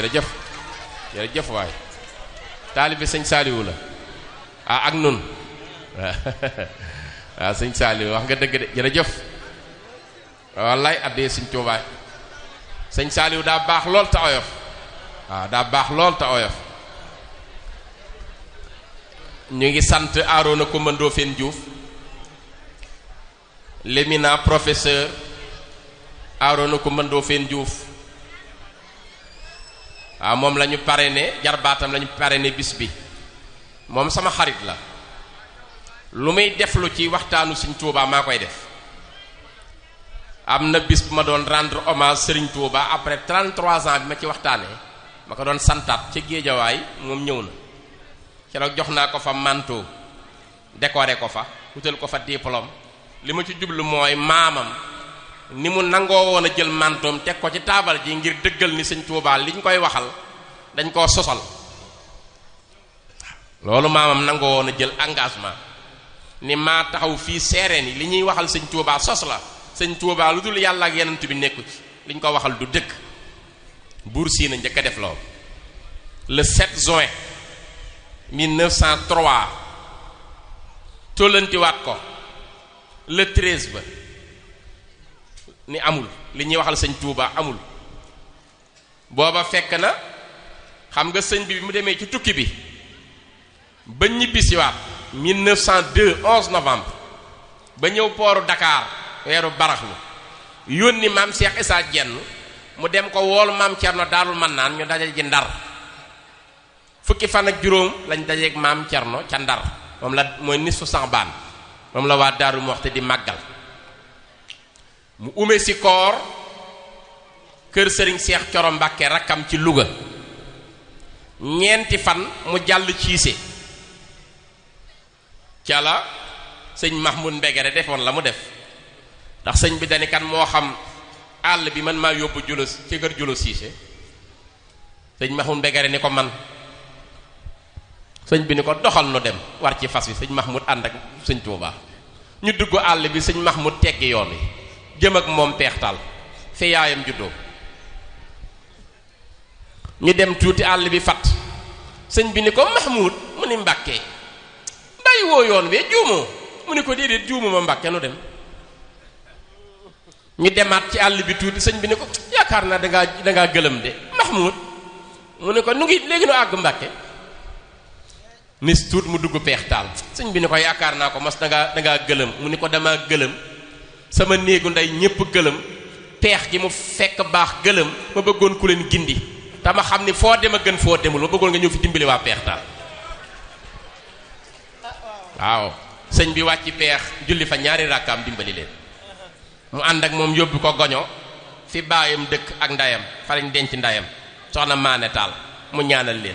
jërëjëf jërëjëf waay taalibe sëñ Saaliwu la ah ak nun waaw sëñ Saaliwu wax nga dëgg de jërëjëf wallaay addee sëñ Tuubaa sëñ Saaliwu daa baax lool te oyof waaw daa baax lool te oyof ñu ngi sant Arona Coumba Ndoffène Diouf l'éminent professeur Arona Coumba Ndoffène Diouf waaw moom la ñu parrainé jarbaatam la ñu parrainé bis bi moom sama xarit la lu muy def lu ci waxtaanu Sëriñ Tuubaa maa koy def am na bis bu ma doon rendre hommage Sëriñ Tuubaa après 33 ans bi ma ci waxtaanee ma ko doon santaat ca géejawaay moom ñëw na keroog jox naa ko fa manteau décoré ko fa wutal ko fa diplôme li ma ci jublu mooy maamam ni mu nangoo woon a jël mantoom teg ko ci taabal ji ngir dëggal ni sëñ Tuubaa li ñu koy waxal dañ koo sosal loolu maamam nangoo woon a jël engagement ni maa taxaw fii seere ni li ñuy waxal sëñ Tuubaa sos la sëñ Tuubaa lu dul yàlla ak yenant bi nekku ci li ñu ko waxal du dëkk buur Siina njëkk a def loolu le 7 juin 1903 tollantiwaat ko le 13 ba ni amul li ñuy waxal sëñ Touba amul booba fekk na xam nga sëñ bi bi mu demee ci tukki bi ba ñibbisiwaat 1902 11 novembre ba ñëw pooru Dakar weeru baraxlu yónni maam Cheikh Issa Dieng mu dem ko woolu maam Cerno Daarul Mannaan ñu daje ji Ndar fukki fan ak juróom lañ dajeeg maam Cerno ca Ndar moom la mooy nisfu Saxbaan moom la waa Daaru Muxti di màggal mu ume si koor kër sëriñ Seex Coro Mbàkke rakkam ci Louga ñeenti fan mu jàll ciise ca la sëñ Mahmoud Mbegere defoon la mu def ndax sëñ bi dani kan moo xam àll bi man maa yóbbu julo ci kër julo siise sëñ Mahmoud Mbegere ni ko man sëñ bi ni ko doxal nu dem war ci fas wi sëñ Mahmoud ànd ak sëñ Tuubaa ñu dugg àll bi sëñ Mahmoud teggi yoon wi jëm ak moom peextal fi yaayam juddoo ñu dem tuuti àll bi fat sëñ bi ni ko Mahmoud mu ni Mbàkke bàyyi woo yoon wee juumoo mu ni ko déedéet juumu ma Mbàkke nu dem ñu demaat ci àll bi tuuti sëñ bi ni ko yaakaar naa dangaa dangaa gëlëm de Mahmoud mu ni ko nu ngi léegi nu àgg Mbàkke nis tuut mu dugg peextaal sëñ bi ni ko yaakaar naa ko mas dangaa dangaa gëlëm mu ni ko damaa gëlëm sama néegu ndey ñépp gëlëm peex gi mu fekk baax gëlëm ma bëggoon ku leen gindi te ma xam ni foo dem a gën foo demul ma bëggoon nga ñëw fi dimbali waa peextaal waaw sëñ bi wàcc peex julli fa ñaari rakkaam dimbali leen mu ànd ak moom yóbbu ko goño fi baayam dëkk ak ndayam fa lañ denc ndayam soxna maane taal mu ñaanal leen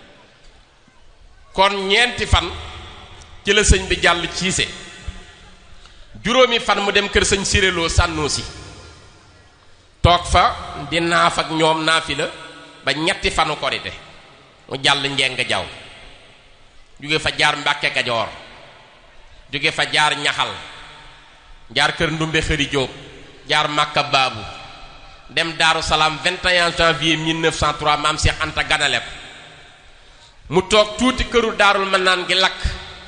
kon ñeenti fan ci la sëñ bi jàll ciise juróomi fan mu dem kër sëñ siréloo sànnoo si toog fa di naaf ak ñoom naafi la ba ñetti fanu korite mu jàll njeng jaw jóge fa jaar mbàkke kajoor jóge fa jaar ñaxal jaar kër ndumbe xëri jóob jaar màkka baabu dem daaru salaam 21 janvier 1903 maam Cheikh Anta ganale ko mu toog tuuti këru daarul mën naan gi lakk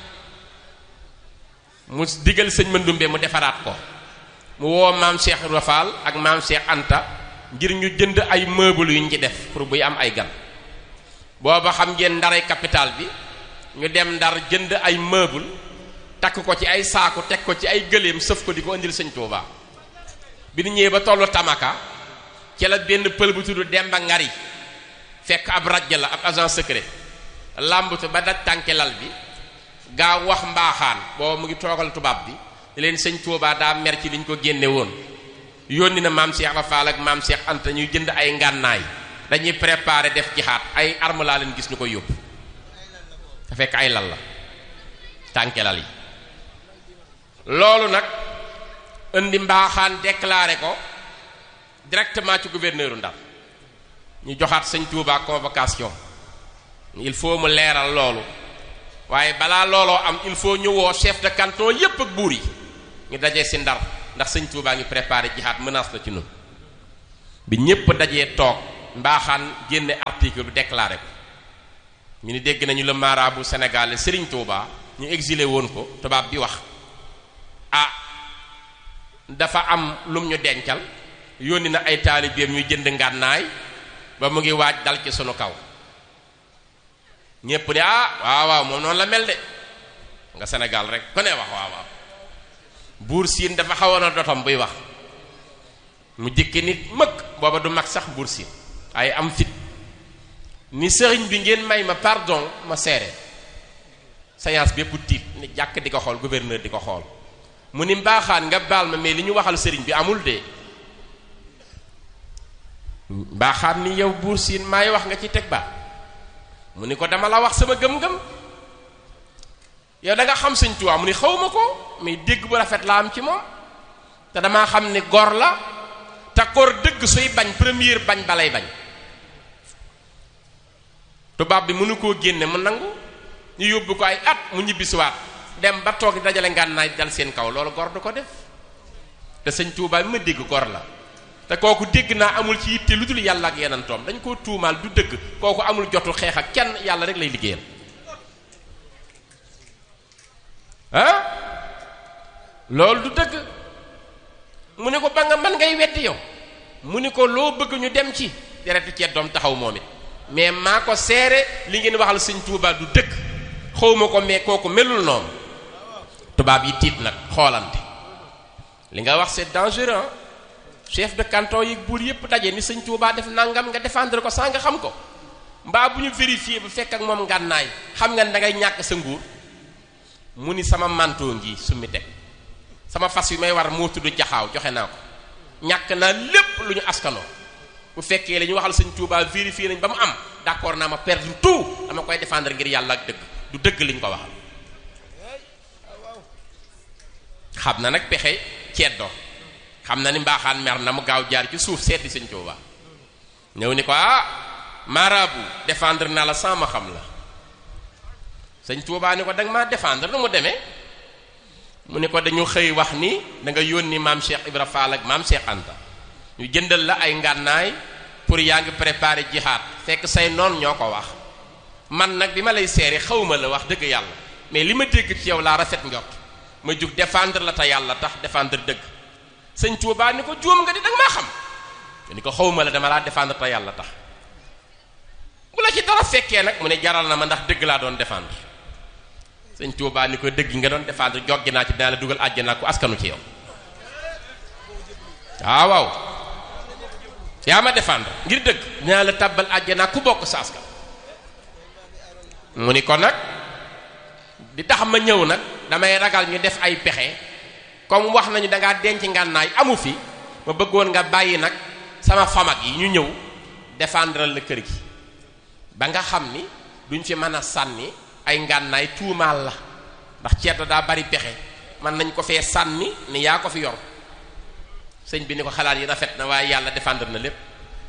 mu digal sëñ Mandumbe mu defaraat ko mu woo maam Cheikh Rafal ak maam Cheikh Anta ngir ñu jënd ay meubles yu ñu ci def pour buy am ay gan booba xam ngeen ndaray capital bi ñu dem ndar jënd ay meubles takk ko ci ay saaku teg ko ci ay gëléem sëf ko di ko indil sëñ Touba bi ñu ñëwee ba tollu Tamaka ci la benn pël bu tudd Demba Ngari fekk ab rajja la ab agent secret làmbatu ba daj tànke lal bi gaa wax mbaaxaan booba mu ngi toogal tubaab bi di leen sëñ Touba daa mer ci liñ ko génne woon yónni na maam Cheikh Rafal ak maam Cheikh Anta ñuy jënd ay ngànnaay dañuy préparer def jihaat ay arme laa leen gis ñu koy yóbbu te fekk ay lal la tànke lal yi loolu nag indi mbaaxaan déclaré ko directement ci gouverneur Ndar ñu joxaat sëñ Touba convocation il faut mu leeral loolu waaye balaa looloo am il faut ñu woo chef de canton yépp ak buur yi ñu dajee si Ndar ndax sëñ Touba ngi préparé jihaad menace la ci nun bi ñépp dajee toog mbaaxaan génne article bi déclaré ko ñu ni dégg nañu le marabout sénégalais Serigne Touba ñu exilé woon ko tubaab bi wax ah dafa am lum ñu dencal yónni na ay taalibeem ñu jënd ngànnaay ba mu ngi waaj dal ci sunu kaw ñépp ne ah waaw waaw moom noonu la mel de nga Sénégal rek ku ne wax waaw waaw buur siin dafa xawoon a dotom buy wax mu jëkke nit mëkk booba du mag sax buur siin ay am fit ni sëriñ bi ngeen may ma pardon ma seere séance bépp tiit ni jàkk di ko xool gouverneur di ko xool mu ni mbaaxaan nga baal ma mais li ñu waxal sëriñ bi amul de mbaaxaan ni yow buur siin maay wax nga ci teg ba mu ni ko dama la wax sama gëm-gëm yow da nga xam sëñ Tuubaa mu ni xaw ma ko mais dégg bu rafet la am ci moom te damaa xam ni gor la te koor dëgg suy bañ première bañ balay bañ tubaab bi mënu koo génne mu nangu ñu yóbbu ko ay at mu ñibbisiwaat dem ba toog dajale ngànnaay dal seen kaw loolu gor du ko def te sëñ Tuubaa bi ma dégg gor la te kooku dégg naa amul ci yitte lu dul yàlla ak yenantoom dañ koo tuumaal du dëgg kooku amul jotu xeex ak kenn yàlla rek lay liggéeyal ah loolu du dëgg mu ne ko ba nga mën ngay weddi yow mu ni ko loo bëgg ñu dem ci deretu ceet doom taxaw moom it mais maa ko seere li ngeen waxal sëñ Tuubaa du dëgg xawma ko mais kooku melul noonu tubaab yi tiit nag xoolante li nga wax c'est dangereux chef de canton yi buur yépp daje ni sëñ Tuubaa def nangam nga défendre ko saa nga xam ko mbaa bu ñu vérifier bu fekk ak moom ngànnaay xam nga ne da ngay ñàkk sa nguur mu ni sama manteau ngi summi teg sama fas yu may war moo tudd jaxaaw joxe naa ko ñàkk naa lépp lu ñu askanoo bu fekkee la ñu waxal sëñ Tuubaa vérifier nañ ba mu am d'accord naa ma perdre tout dama koy défendre ngir yàlla ak dëgg du dëgg liñ ko waxal xam na nag pexe ceddoo xam na ni mbaaxaan mer na mu gaaw jaar ci suuf seeti sëñ Tuubaa ñëw ni ko ah marabu défendre naa la sans ma xam la sëñ Tuubaa ni ko danga maa défendre nu mu demee mu ni ko dañu xëy wax ni da nga yónni maam Cheikh Ibra Fall ak maam Cheikh Anta ñu jëndal la ay ngànnaay pour yaa ngi préparer jihaad fekk say noon ñoo ko wax man nag bi ma lay seeri xawma la wax dëgg yàlla mais li ma dégg ci yow laa rafet njort ma jug défendre la te yàlla tax défendre dëgg sëñ Tuubaa ni ko juum nga di danga maa xam ni ko xawma la dama laa défendre te yàlla tax bu la ci dara fekkee nag mu ne jaral na ma ndax dëgg laa doon défendre sëñ Tuubaa ni ko dëgg nga doon défendre joggi naa ci dina la dugal àjjana ku askanu ci yow waaw waaw yaa ma défendre ngir dëgg dinaa la tàbbal àjjana ku bokk sa askan mu ni ko nag di tax ma ñëw nag damay ragal ñu def ay pexe comme wax nañu dangaa denc ngànnaay amu fi ma bëggoon nga bàyyi nag sama famag yi ñu ñëw défendre la kër gi ba nga xam ni duñ fi mën a sànni ay ngànnaay tuumaal la ndax ceet daa bari pexe man nañ ko fee sànni ni yaa ko fi yor sëñ bi ni ko xalaat yi rafet na waaye yàlla défendre na lépp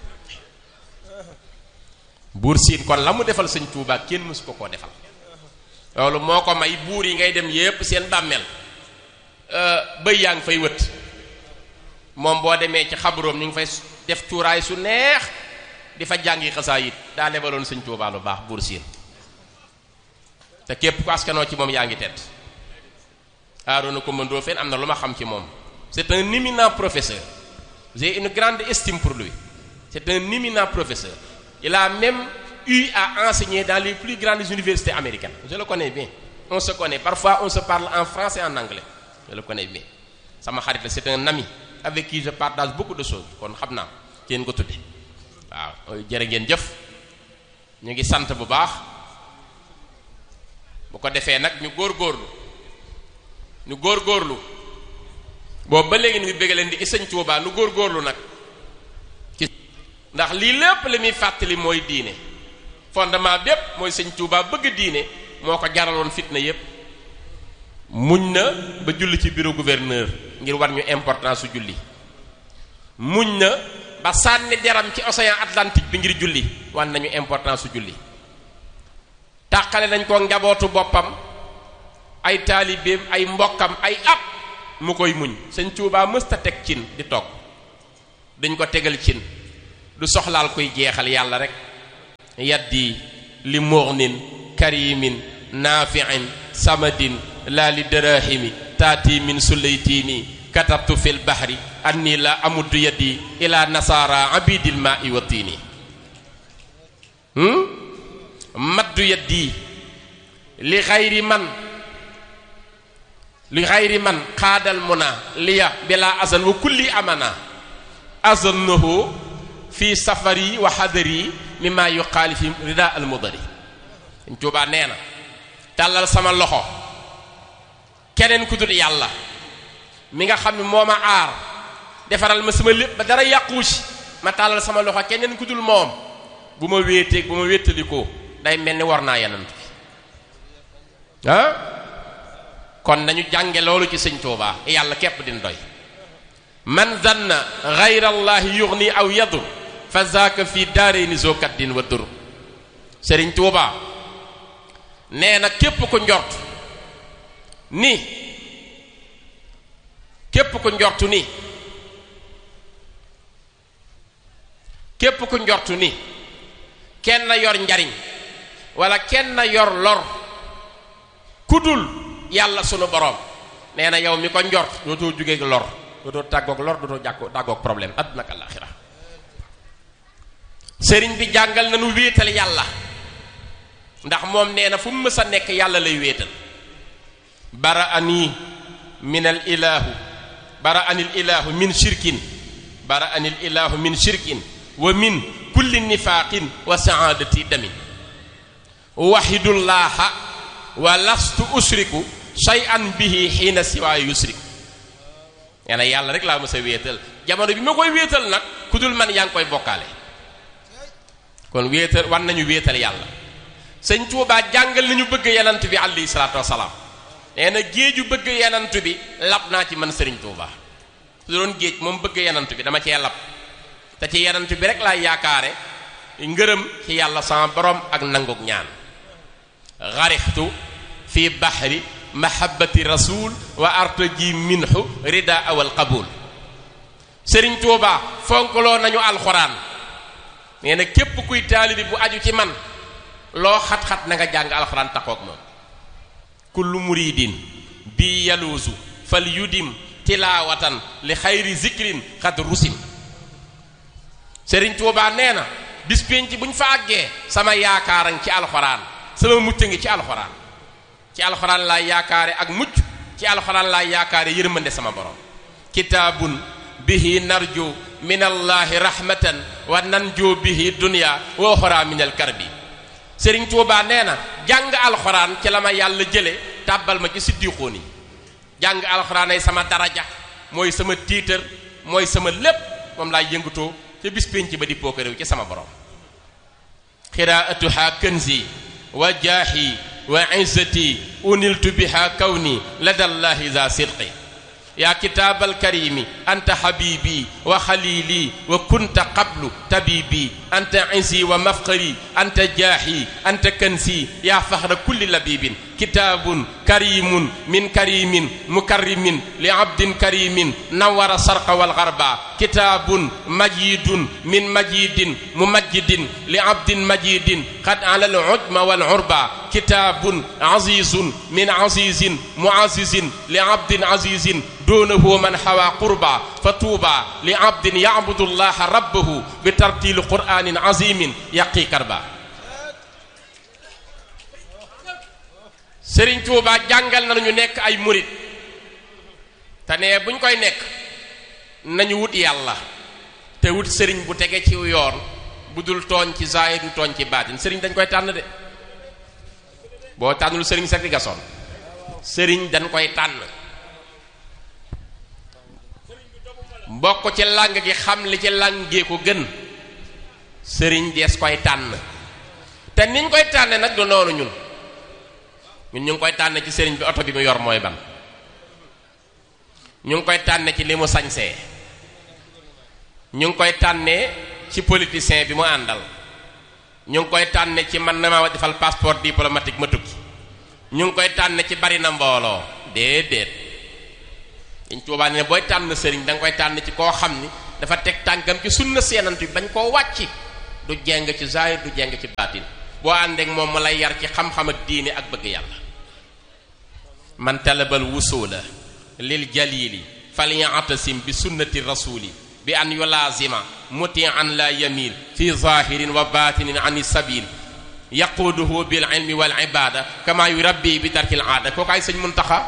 buur siin kon la mu defal sëñ Tuubaa kenn mësu ko koo defal loolu moo ko may buur yi ngay dem yépp seen bàmmeel bëy yaa ngi fay wët moom boo demee ci xabroom ñu ngi fay def cuuraay su neex di fa jàngi xasaa it daa lebaloon sëñ Tuubaa lu baax buur siin te képp ku askanoo ci moom yaa ngi tedd Arouna Coumba Ndoffène am na lu ma xam ci moom c'est un éminent professeur j'ai une grande estime pour lui c'est un éminent professeur il a même eu à enseigner dans les plus grandes universités américaines je le connais bien on se connaît parfois on se parle en français et en anglais je le connais bien sama xarit la c'est un ami avec qui je partage beaucoup de choses kon xam naa kenn ko tudde waaw jërë ngeen jëf ñu ngi sant bu baax bu ko defee nag ñu góorgóorlu ñu góorgóorlu boobu ba léegi ni mu bëgg leen di sëñ Tuubaa nu góorgóorlu nag ci ndax lii lépp li muy fàttali mooy diine fondement bépp mooy sëñ Tuubaa bëgg diine moo ko jaraloon fitna yépp muñ na ba julli ci bureau gouverneur ngir war ñu importance su julli muñ na ba sànni deram ci océan Atlantique bi ngir julli wan nañu importance su julli tàqale nañ ko njabootu boppam ay taalibeem ay mbokkam ay at mu koy muñ sëñ Tuubaa mësta teg cin di togg dañ ko tegal cin du soxlaal kuy jeexal yàlla rek yaddi li mughnin karimin naafi'in samadin laa li darahimi taati min sulaytini katabtu fil bahri anni la amuddu yaddi ila nasara abidil ma'i wa tiini maddu yaddi li xayri man li xayri man xaadal muna liya bila azan wa kulli amana azannahu fi safari wa xadari mimma yuqaali fi rida al mudari Sëñ Tuubaa nee na tàllal sama loxo keneen ku dul yàlla mi nga xam ne moo ma aar defaral ma sama lépp ba dara yàquwu ci ma tàllal sama loxo keneen ku dul moom bu ma wéeteeg bu ma wéttalikoo day mel ni war naa yenant bi ah kon nañu jànge loolu ci sëñ Tuubaa yàlla képp din doy man zanna gayra allahi yughni aw yadur fa zaaka fi daarayni zokaddin wa dur sëriñ Tuubaa nee na képp ku njort ni képp ku njortu ni képp ku njortu ni kenn yor njariñ wala kenn yor lor kudul yàlla sunu borom nee na yow mi ko njort dootoo jógeeg lor dootoo tàggoog lor dootoo jàkko tàggoog problème àdduna ak àllaaxira sëriñ bi jàngal nañu wéetal yàlla ndax moom nee na fu mu mës a nekk yàlla lay wéetal bara ani min al ilahu bara anil ilahu min shirkin bara anil ilahu min shirkin wa min kulli nifaaqin wa saadati damin waxidullaha wa lastu usriku shay'an bihi xiina siwaa yusriku nee na yàlla rek laa mës a wéetal jamono bi ma koy wéetal nag ku dul man yaa ngi koy bokkaale kon wéetal wan nañu wéetal yàlla sëñ Tuubaa jàngal nañu bëgg yenant bi alayhi salaatu wasalaam nee na géeju bëgg yenant bi lab naa ci man sëriñ Tuubaa su doon géej moom bëgg yenant bi dama cee lab te ci yenant bi rek laay yaakaare ngërëm ci yàlla sama borom ak nanguk ñaan garixtu fi bahri mahabbati rasul wa artaji minhu rida awal qabul sëriñ Tuubaa fonkloo nañu alxuraan nee na képp kuy taalibi bu aju ci man loo xat-xat na nga jàng alxuraan taxoog moom kullu muridin bi yaluusu fal yudim tilaawatan li xayri zikrin xad rusim sëriñ Tuubaa nee na bis pénc bu ñu fa àggee sama yaakaaran ci alxuraan sama mucc ngi ci alxuraan ci alxuraan laay yaakaare ak mucc ci alxuraan laay yaakaare yërmande sama borom kitaabun bihi narju min allahi rahmatan wa nanju bihi dunya wa uxra min al karbi sëriñ Tuubaa nee na jàng alxuraan ci la ma yàlla jële tàbbal ma ci siddiqoon yi jàng alxuraan ay sama daraja mooy sama tiitar mooy sama lépp moom laay yëngatoo ca bis pénc ba di pookaréew ci sama borom xiraatuha kanzi wa jaahi wa izzati uniltu biha kawni ladallahi za sidqi yaa kitaabal karimi anta habibi wa xalili wa kunta qablu tabibi anta insi wa mafqari anta jaahi anta kansi yaa faxra kulli labibin kitaabun karimun min karimin mukarrimin li abdin karimin nawara sarqa wal garba kitaabun majidun min majidin mumajjidin li abdin majidin qad ala al ujma wal urba kitaabun azizun min azizin muazizin li abdin azizin duunahu man xawaa qurba fa tuuba li abdin yacbudu llaha rabbahu bi tartili qur'anin azimin yaqi karba sëriñ tuuba jàngal nañu nekk ay murit te ne buñ koy nekk nañu wut yàlla te wut sëriñ bu tege ci yoon bu dul tooñ ci zaahir du tooñ ci baatin sëriñ dañ koy tànn de boo tànnul sëriñ sax di gasoon sëriñ dañ koy tànn mbokk ci làng gi xam li ci làngee ko gën sëriñ dees koy tànn te niñ koy tànne nag du noonu ñun ñun ñu ngi koy tànn ci sëriñ bi oto bi mu yor mooy ban ñu ngi koy tànne ci li mu sañsee ñu ngi koy tànnee ci politicien bi mu àndal ñu ngi koy tànne ci man na ma defal passeport diplomatique ma tukki ñu ngi koy tànne ci bari na mbooloo déedéet dañ tuubaa ne booy tànn sëriñ da nga koy tànn ci koo xam ni dafa teg tànkam ci sunna seenant bi bañ koo wàcci du jeng ci zahir du jeng ci baatin boo àndeek moom mu lay yar ci xam-xam ak diine ak bëgg yàlla man talabal wusula lil jalili falyatasim bi sunnati rasuli bi an yulaazima mutian la yamil fi zahirin wa batinin an sabil yaquuduhu bil ilmi wal ibada kama yurabbi bi tarkil aada kooku ay sëñ Muntaxa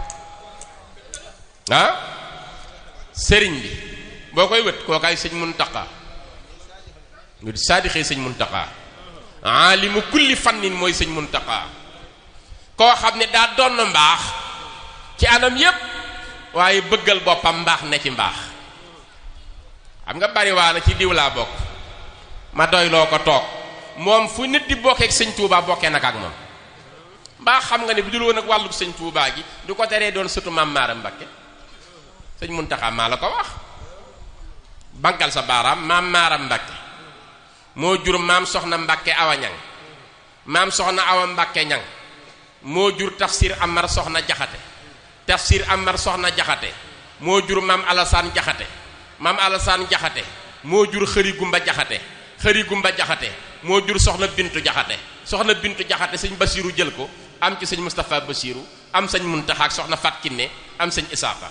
ah sëriñ bi boo koy wët kooku ay sëñ Muntaxa ñu saadixee sëñ Muntaxa aalimu kulli fannin mooy sëñ Muntaxa koo xam ne daa doon mbaax ci anam yépp waaye bëggal boppam mbaax ne ci mbaax xam nga bari waa na ci diw laa bokk ma doy loo ko toog moom fu nit di bokkee ak sëñ Touba bokkee nag ak moom mbaa xam nga ne bu dul woon ak wàllu sëñ Touba gi du ko teree doon sëtu maam Maaram Mbakke sëñ Muntaxa maa la ko wax bankal sa baaraam maam Maaram Mbakke moo jur maam soxna Mbakke awa ñang maam soxna awa Mbakke ñang moo jur tafsir Amar soxna jaxate tafsir Amar soxna jaxate moo jur maam Alasaan jaxate maam Alasaan jaxate moo jur xëri gumba jaxate xëri gumba jaxate moo jur soxna bintu jaxate soxna bintu jaxate sëñ basiiru jël ko am ci sëñ Moustapha basiiru am sëñ Muntaxa ak soxna Fat Kinne am sëñ Isaaka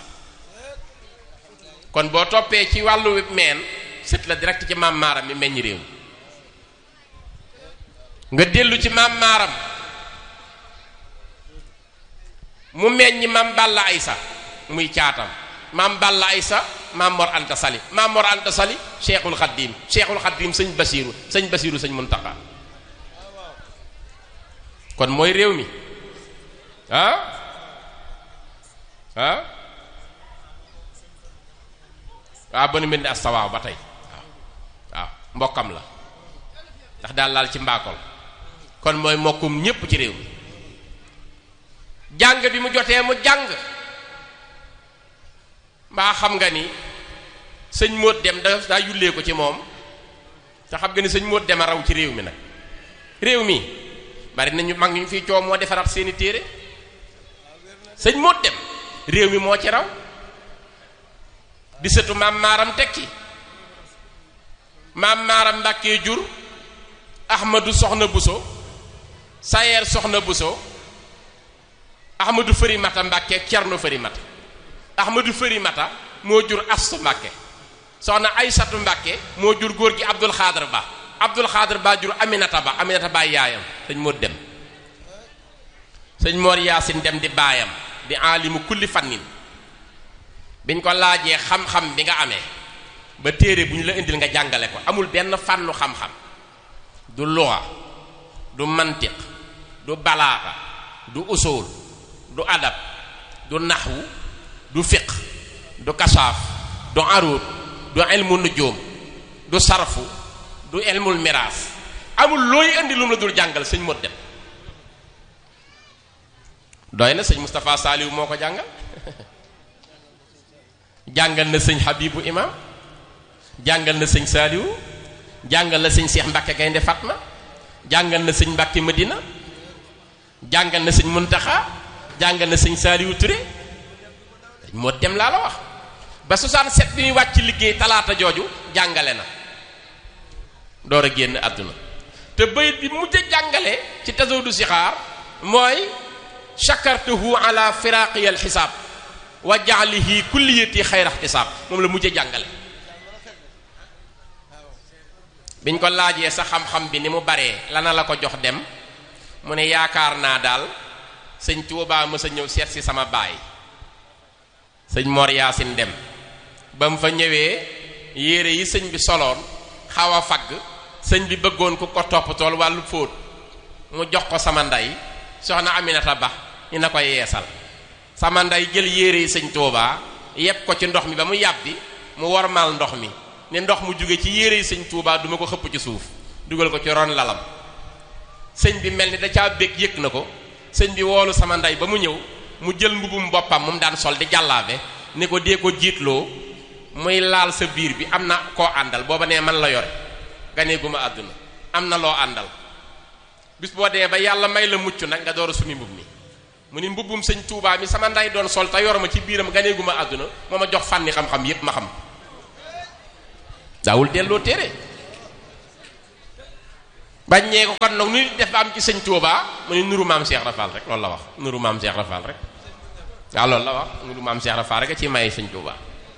kon boo toppee ci wàllu meen sët la direct ci maam maaram mi meññ réew nga dellu ci maam maaram mu meññ maam Balla Aysa muy caatam maam Balla Aysa maam Mor Anta Sali maam Mor Anta Sali Cheikhul Khadim Cheikhul Khadim sëñ Basiiru sëñ Basiiru sëñ Muntaxa kon mooy réew mi ah ah waaw ba nu mel ni astawaaw ba tey waaw waaw mbokkam la ndax daal laal ci mbaakol kon mooy mbokkum ñépp ci réew mi jàng bi mu jotee mu jàng mbaa xam nga ni sëñ móot dem da daa yullee ko ci moom te xam nga ni sëñ móot dem a raw ci réew mi nag réew mi bari nañu mag ñu fii coow moo defaraat seeni téere sëñ móot dem réew mi moo ci raw di sëtu maam maaram tekki maam maaram mbàkkee jur ahmadu soxna buso sayeer soxna buso ahmadu fëri mata mbàkke cerno fëri mata ahmadu fëri mata moo jur astu mbàkke soxna aysatu mbàkke moo jur góor gi abdul xaadar ba abdul xaadar ba jur aminata ba aminata ba yaayam sëñ moo dem sëñ moor yaasin dem di baayam di alimu kulli fannin biñ ko laajee xam-xam bi nga amee ba téere bu ñu la indil nga jàngale ko amul benn fànnu xam-xam du luxa du mantiq du balaaxa du usul du adab du naxwu du fiq du kasaaf du arut du ilmu nujum du sarfu du ilmul miraas amul looy indi lu mu la dul jàngal sëñ mot dem doy na sëñ Moustapha Saliou moo ko jàngal jàngal na sëñ Habibu imam jàngal na sëñ Saliou jàngal na sëñ Cheikh Mbacke Gaynde Fatma jàngal na sëñ Mbacke Medina jàngal na sëñ Muntaxa jàngal na sëñ Saliou Touré moo dem laa la wax ba 67 bi muy wàcc liggéey talaata jooju jàngale na door a génn àdduna te bayit bi mujj a jàngale ci tasawdu sixaar mooy shakartuhu ala firaqi al xisaab wa jaalihi kulliyati xayra ixtisaab moom la mujj a jàngale biñ ko laajee sa xam-xam bi ni mu baree lana la ko jox dem mu ne yaakaar naa daal sëñ Tuubaa mës a ñëw seet si sama baay sëñ Mor Yaasin dem ba mu fa ñëwee yére yi sëñ bi soloon xaw a fagg sëñ bi bëggoon ku ko toppatool wàllu fóot mu jox ko sama ndey soxna Aminata Ba ñu na ko yeesal sama ndey jël yére yi sëñ Tuubaa yépp ko ci ndox mi ba mu yàbbi mu wormal ndox mi ne ndox mu jóge ci yére yi sëñ Tuubaa duma ko xëpp ci suuf dugal ko ci ron lalam sëñ bi mel ni da caa bég yëg na ko sëñ bi woolu sama ndey ba mu ñëw mu jël mbubum boppam mu daan sol di jàllaabe ni ko dee ko jiitloo muy laal sa biir bi am na koo àndal booba nee man la yore ganeeguma àdduna am na loo àndal bis boo demee ba yàlla may la mucc nag nga door a sumi mbub mi mu ni mbubbum sëñ Tuubaa mi sama ndey doon sol te yor ma ci biiram ganeeguma àdduna moo ma jox fànni xam-xam yépp ma xam daawul delloo téere baññee ko kon nag nu def ba am ci sëñ Tuubaa mu ne nuru maam Cheikh Rafal rek loolu la wax nuru maam Cheikh Rafal rek waaw loolu la wax nuru maam Cheikh Rafal rek a ci maye sëñ Tuubaa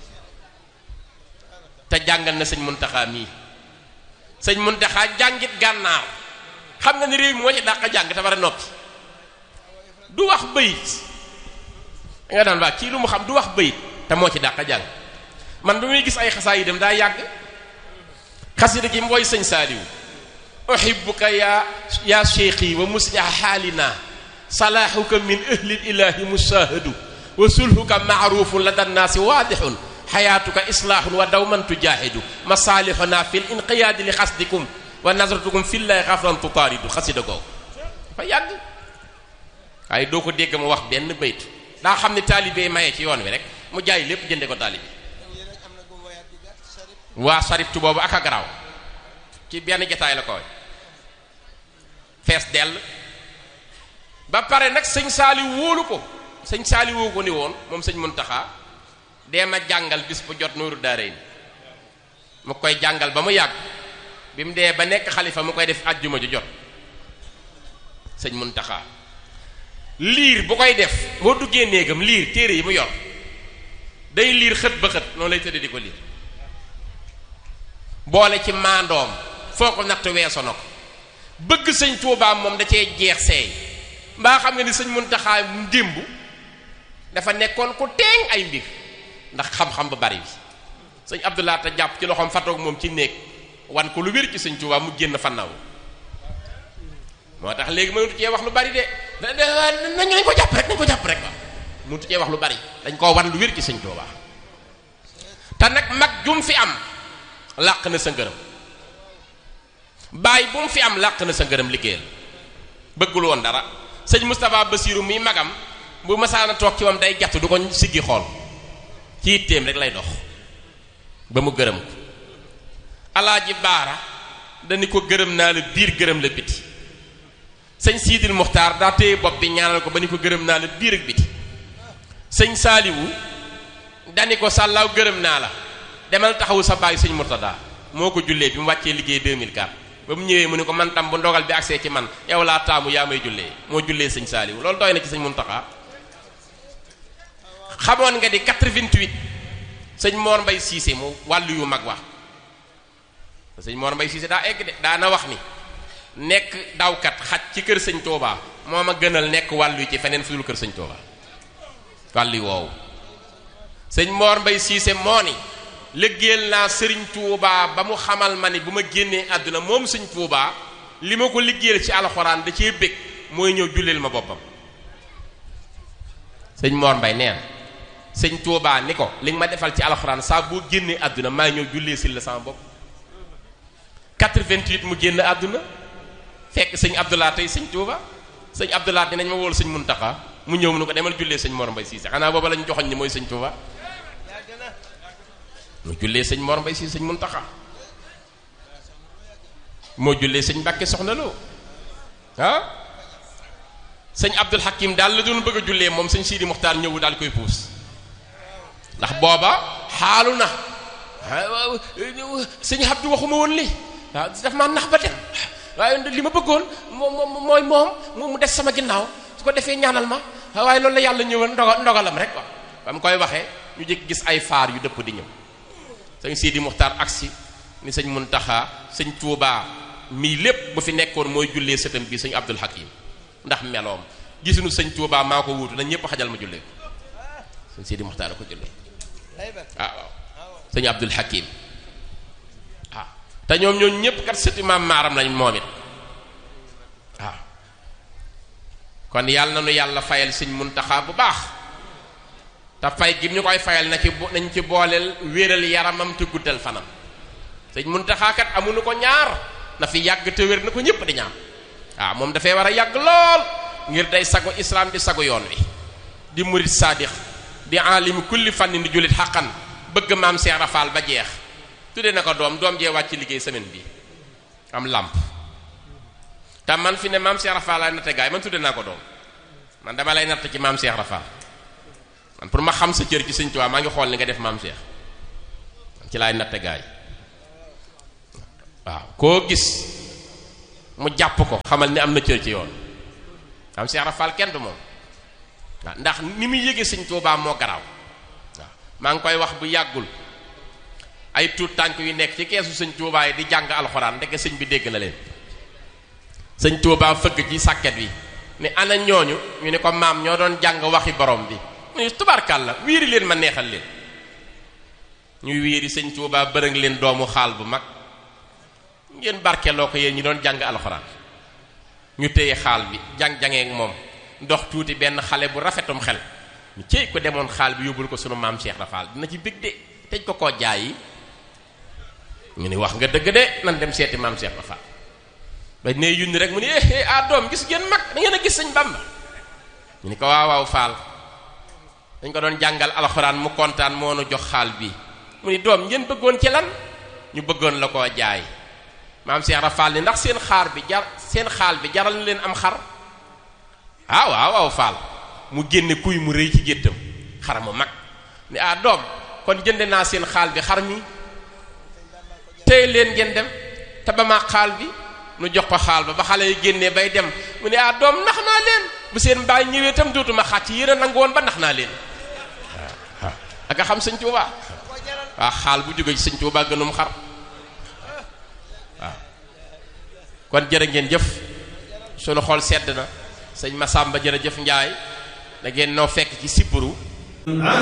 te jàngal na sëñ Muntaxa mii sëñ Muntaxa jàngit gànnaar xam nga ni réew mi moo ci dàq jàng te war a noppi du wax bayit da nga daan waa kii lu mu xam du wax bayit te moo ci dàq jàng man ba muy gis ay xasaa yi dem daa yàgg xasida gi mooy sëñ Saaliwu uhibbuka ya ya cheikhi wa musliha xaalina salaahuka min ahli ilahi musaahadu wa sulhuka maarufun lada nnaasi waadixun xayaatuka islaahun wa dawman tujaahidu masaalihuna fi l inqiyaadi li xasdikum wa nasratukum fillahi xafran tutaaridu xasida googu dafa yàgg waaye doo ko dégg mu wax benn bayt daa xam ne taalibe maye ci yoon wi rek mu jaay lépp jënde ko taalibe waa saribtu boobu ak a garaaw ci benn jataay la ko fees dell ba pare nag sëñ saali wóolu ko sëñ saali woo ko ni woon moom sëñ Muntaxa dee ma jàngal bis bu jot nooru daaree ni mu koy jàngal ba mu yàgg bi mu dee ba nekk xalifa mu koy def ajjuma ju jot sëñ Muntaxa liir bu koy def moo duggee néegam liir téere yi mu yor day liir xët ba xët noonu lay tëdd di ko liir boole ci maandoom foo ko natt weeso na ko bëgg sëñ Tuubaa moom da cee jeex seey mbaa xam nga ni sëñ Muntaxa démb dafa nekkoon ku teeŋ ay mbir ndax xam-xam ba bari bi sëñ Abdullah te jàpp ci loxoom fatoog moom ci néeg wan ko lu wér ci sëñ Tuubaa mu génn fannaw moo tax léegi mënatu cee wax lu bari de nañ nañ ko jàpp rek nañ ko jàpp rek waaw mënatu cee wax lu bari dañ koo wan lu wér ci sëñ Tuubaa te nag mag jum fi am làq na sa ngërëm bàyyi bu mu fi am làq na sa ngërëm liggéeyal bëggul woon dara sëñ Moustapha Bassirou muy magam bu masaana toog ci moom day jàtt du ko siggi xool ci itteem rek lay dox ba mu gërëm ko alaaji baara dañu ko gërëm naa la biir gërëm la biti sëñ siidil muxtaar daa téye bopp bi ñaanal ko ba ni ko gërëm naa la biir ak biti sëñ saaliwu dani ko sàllaaw gërëm naa la demal taxawu sa baay sëñ murtada moo ko jullee bi mu wàccee liggéey 2004 ba mu ñëwee mu ne ko man tam bu ndogal bi agsee ci man yow laa taamu yaa may jullee moo jullee sëñ saaliwu loolu doy na ci sëñ muntaxa xamoon nga di 88 sëñ Mor Mbay Siise mu wàllu yu mag wax sëñ Mor Mbay Siise daa egg de daana wax ni nekk dawkat xaj ci kër sëñ Touba moo ma gënal nekk wàllu yi ci feneen fu dul kër sëñ Touba wàllu yi woowu sëñ Mor Mbay Siise moo ni liggéeyal naa sëriñ Touba ba mu xamal ma ni bu ma génnee àdduna moom sëñ Touba li ma ko liggéeyal ci alxuraan da cee bëgg mooy ñëw julleel ma boppam sëñ Mor Mbay nee na sëñ Touba ni ko li nga ma defal ci alxuraan saa boo génnee àdduna maa ñëw jullee sil la sama bopp 88 mu génn àdduna fekk sëñ Abdullah tey sëñ Touba sëñ Abdullah dinañ ma wóolu sëñ Muntaxa mu ñëw mu ne ko demal jullee sëñ Mor Mbay Siise xanaa booba lañ joxoñ ni mooy sëñ Touba mu jullee sëñ Mor Mbay Siise sëñ Muntaxa moo jullee sëñ Mbàkke soxna loo ah sëñ Abdul Hakim daal la doon bëgg a jullee moom sëñ Sidi Muxtaar ñëwu daal koy puus ndax booba xaalu na sëñ Abdu waxuma woon li waaw daf maa nax ba dem waaye li ma bëggoon moom mooy moom mu des sama ginnaaw su ko defee ñaanal ma waaye loolu la yàlla ñëwoon ndoga ndogalam rek waaw ba mu koy waxee ñu jëkk gis ay faar yu dëpp di ñëw sëñ Sidi Muxtaar agsi ni sëñ Muntaxa sëñ Tuubaa mii lépp bu fi nekkoon mooy jullee sëtam bi sëñ Abdul Hakim ndax meloom gisuñu sëñ Tuubaa maa ko wuutu nañ ñëpp xajal ma jullee ko sëñ Sidi Muxtaar a ko jullee waaw waaw sëñ Abdul Hakim waaw te ñoom ñooñu ñëpp kat sëti maam maaram lañ moom it waaw kon yàlla na nu yàlla fayal sëñ Muntaxa bu baax te fay gi ñu koy fayal na ci nañ ci booleel wéeral yaramam te guddal fanam sëñ Muntaxa kat amuñu ko ñaar na fi yàgg te wér na ko ñëpp di ñaan waaw moom dafay war a yàgg lool ngir day sago islam di sago yoon wi di murid saadix di alimi kulli fànni di jullit xaqan bëgg maam Cheikh Rafal ba jeex tudde na ko doom doom jee wàcc liggéey semaine bi am làmp te man fi ne maam Cheikh Rafal laay natte gaay man tudde naa ko doom man dama lay natt ci maam Cheikh Rafal man pour ma xam sa cër ci sëñ Tuubaa maa ngi xool ni nga def maam Cheikh man ci laay natte gaay waaw koo gis mu jàpp ko xamal ni am na cër ci yoon am Cheikh Rafal kenn du moom waaw ndax ni muy yëgee sëñ Tuubaa moo garaaw waaw maa ngi koy wax bu yàggul ay tuut tànk yu nekk ci keesu sëñ Tuubaa yi di jàng alxuraan ndeke sëñ bi dégg na leen sëñ Tuubaa fëgg ci sàkket bi ni ana ñooñu ñu ne ko maam ñoo doon jàng waxi borom bi mu ne tubaarkàlla wiiri leen ma neexal leen ñuy wiiri sëñ Tuubaa bërëng leen doomu xaal bu mag ngeen barkeloo ko yéen ñi doon jàng alxuraan ñu téye xaal bi jàng-jangee ak moom ndox tuuti benn xale bu rafetum xel ñu cey ko demoon xaal bi yóbbul ko sunu maam Cheikh Rafal dina ci bég de teñ ko koo jaay yi ñu ni wax nga dëgg de nan dem seeti maam Cheikh Rafal ba ne yunni rek mu ni eh ah doom gis ngeen mag da ngeen a gis sëñ Bamba ñu ni ko waaw waaw Faal dañ ko doon jàngal alxuraan mu kontaan moo nu jox xaal bi mu ni doom ngeen bëggoon ci lan ñu bëggoon la koo jaay maam Cheikh Rafal ni ndax seen xaar bi jar seen xaal bi jaral na leen am xar ah waaw waaw Faal mu génne kuy mu rëy ci géttam xar mu mag ni ah doom kon jënde naa seen xaal bi xar mi tey leen ngeen dem te ba ma xaal bi nu jox ko xaal ba ba xale yi génnee bay dem mu ne ah doom nax naa leen bu seen mbaay ñëwee itam dootuma xàcc yéen a nangu woon ba nax naa leen waaw ak a xam sëñ Tuubaa waaw xaal bu jóge ci sëñ Tuubaa gënum xar waaw kon jërë ngeen jëf sunu xol sedd na sëñ Masamba jërëjëf Njaay da ngeen noo fekk ci sibbiru